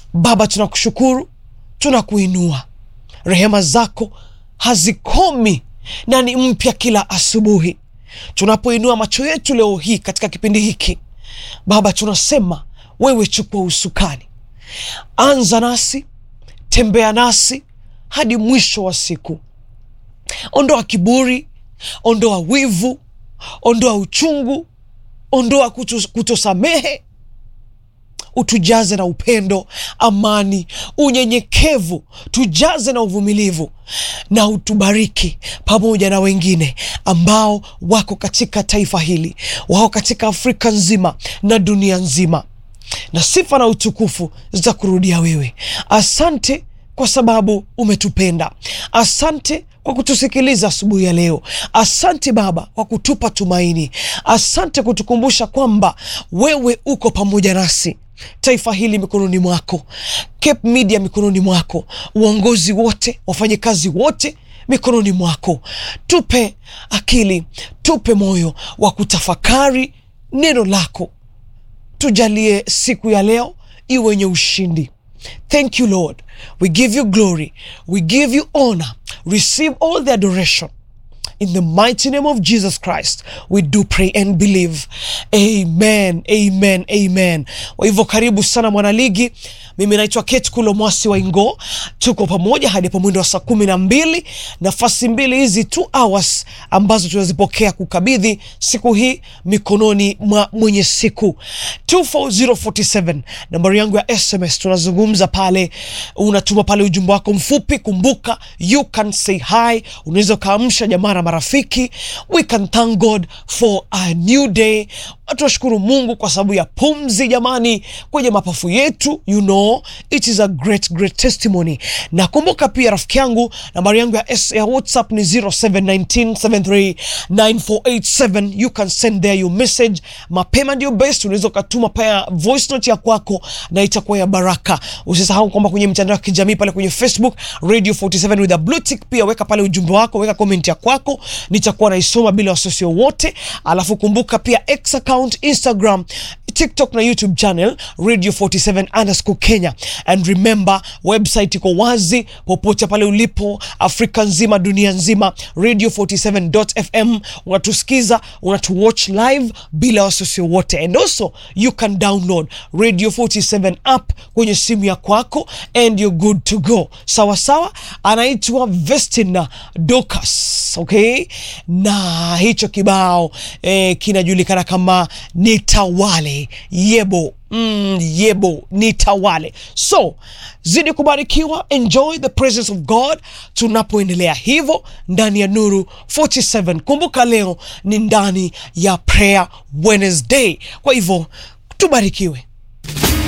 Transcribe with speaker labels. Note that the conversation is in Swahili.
Speaker 1: Baba, tunakushukuru, tunakuinua. Rehema zako hazikomi na ni mpya kila asubuhi. Tunapoinua macho yetu leo hii katika kipindi hiki, Baba, tunasema wewe chukua usukani, anza nasi, tembea nasi hadi mwisho wa siku. Ondoa kiburi, ondoa wivu, ondoa uchungu, ondoa kuto, kutosamehe utujaze na upendo, amani, unyenyekevu, tujaze na uvumilivu, na utubariki pamoja na wengine ambao wako katika taifa hili, wako katika Afrika nzima na dunia nzima, na sifa na utukufu zitakurudia wewe. Asante kwa sababu umetupenda. Asante kwa kutusikiliza asubuhi ya leo. Asante Baba kwa kutupa tumaini. Asante kutukumbusha kwamba wewe uko pamoja nasi. Taifa hili mikononi mwako, Cape Media mikononi mwako, uongozi wote, wafanyakazi wote mikononi mwako. Tupe akili, tupe moyo wa kutafakari neno lako. Tujalie siku ya leo iwe yenye ushindi. Thank you Lord, we give you glory, we give you honor. Receive all the adoration. In the mighty name of Jesus Christ, we do pray and believe. Amen, amen, amen. Kwa hivyo karibu sana mwanaligi. Mimi naitwa Kate Kulo Mwasi wa Ingo, tuko pamoja hadi hapo mwendo wa saa kumi na mbili. Nafasi mbili hizi two hours ambazo tunazipokea kukabidhi siku hii mikononi mwa mwenye siku 24047 nambari yangu ya SMS. Tunazungumza pale, unatuma pale ujumbe wako mfupi. Kumbuka you can say hi, unaweza ukaamsha jamaa na marafiki. We can thank God for a new day. Tunashukuru Mungu kwa sababu ya pumzi jamani, kwenye mapafu yetu, you know it is a great great testimony. Na kumbuka pia rafiki yangu, nambari yangu ya, S ya WhatsApp ni 0719739487 you can send there your message. Mapema ndio best, unaweza ukatuma pia voice note ya kwako na itakuwa ya baraka. Usisahau kwamba kwenye mitandao ya kijamii pale kwenye Facebook Radio 47 with a blue tick, pia weka pale ujumbe wako, weka comment ya kwako, nitakuwa naisoma bila wasiwasi wowote. Alafu kumbuka pia X account, Instagram, TikTok na YouTube channel Radio 47 underscore Kenya. And remember website iko wazi popote pale ulipo Afrika nzima, dunia nzima, radio 47.fm. Unatusikiza, unatuwatch live bila wasiwasi wote, and also you can download Radio 47 app kwenye simu ya kwako and you're good to go. Sawa sawa, anaitwa Vestina Docas, okay, na hicho kibao eh, kinajulikana kama Nitawale Yebo. Mm, yebo nitawale. So zidi kubarikiwa, enjoy the presence of God tunapoendelea hivyo ndani ya Nuru 47. Kumbuka leo ni ndani ya Prayer Wednesday, kwa hivyo tubarikiwe.